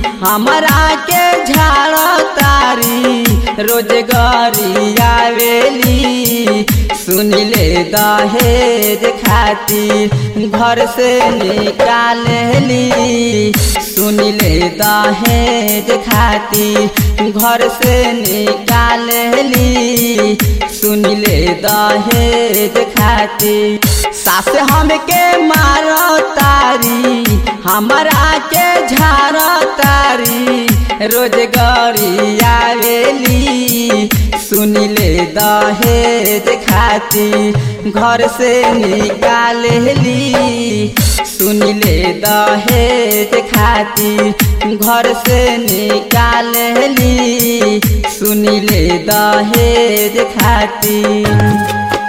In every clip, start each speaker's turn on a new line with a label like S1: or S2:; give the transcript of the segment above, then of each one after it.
S1: हमरा के झाड़ तारी रोजगारी आवेली सुनिले दहेज खातिर घर से निकालेली सुनिले दहेज खातिर घर से निकालेली सुनिले दहेज खातिर सास हमके मारो तारी हमरा के झाड़ तारी रोजगारी आवेली सुनिले दहेज खातिर घर से निकालेली सुनिले दहेज खातिर घर से निकालेली सुनिले दहेज खातिर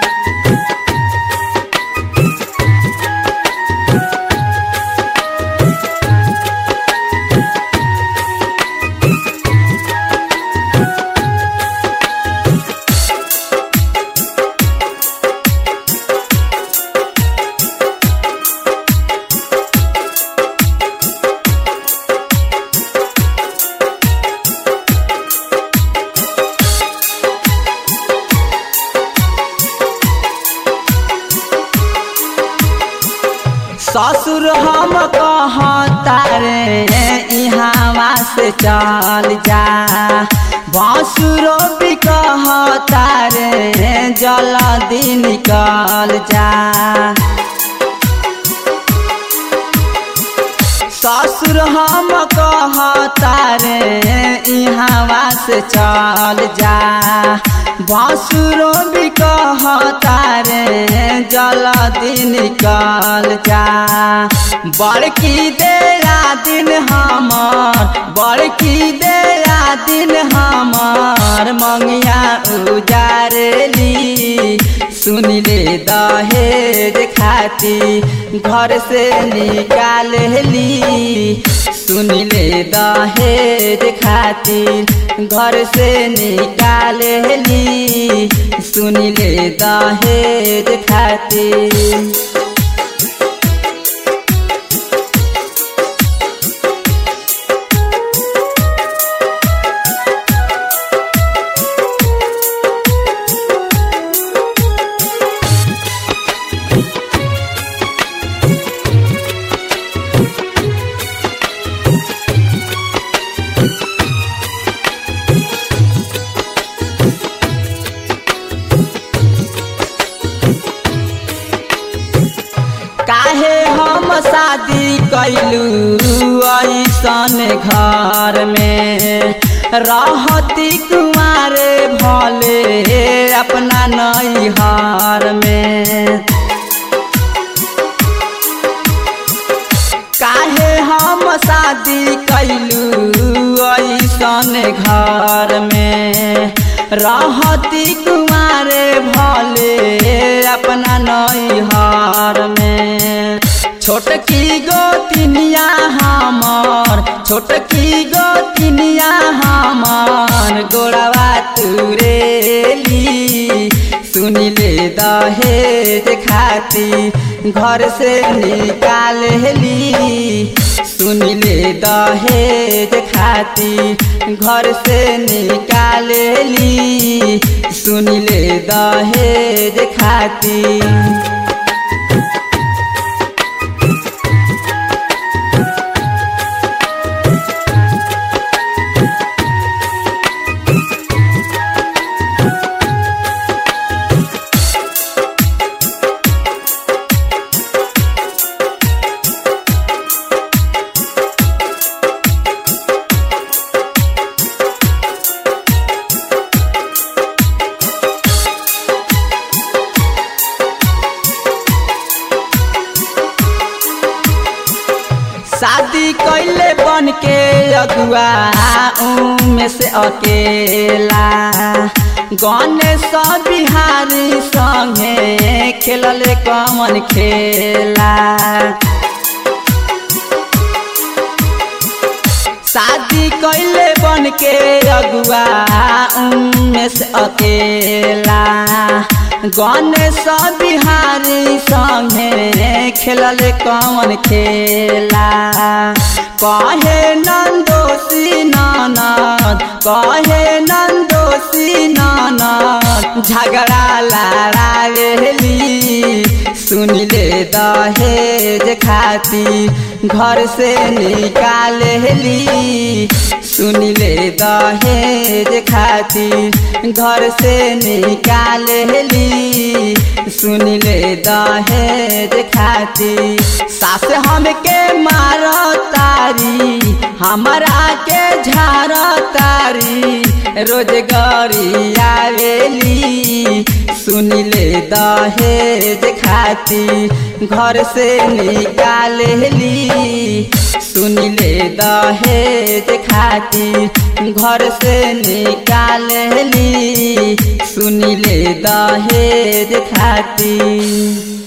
S1: ससुर हम कहता रे इहावा से चल जा भसुरो भी कहता रे जल्दी निकल जा ससुर हम कहता रे इहावा से चल जा भसुरो भी कहता रे जल्दी निकल जा बड़की देरा दिन हमार बड़की देरा दिन हमार मंगिया उजारेली सुनिले दहेज खाती घर से निकालेली सुनिले दहेज खातिर घर से निकालेली सुनिले दहेज खातिर काहे हम शादी कैलू ऐसन घर में रहती कुमारे भले अपना नैहर में काहे हम शादी कैलू ऐसन घर में रहती कुमारे भले अपना नैहर में छोटकी गोतिनिया हमार छोटकी गोतिनिया हमार गोड़वा तुरेली सुनिले दहेज खाती घर से निकालेली सुनिले दहेज खाती घर से निकालेली सुनिले दहेज खाती शादी कैले बन के अगुआ में से अकेला गणेश बिहारी संगे खेलले कमन खेला शादी कैले बन के अगुआ में से अकेला गणेश बिहारी संगे खेलल कौन खेला कहे नंदोसी ननद कहे नंदोसी ननद झगड़ा लड़ावेली सुनिले दहेज खाती घर से निकालेली सुनिले दहेज खाती घर से निकालेली सुनिले दहेज खाती सास हमके मारो तारी हमारा के झार तारी रोजगारी आवेली सुनिले दहेज खाती घर से निकालेली सुनिले दहेज खाती घर से निकालेली सुनिले दहेज खाती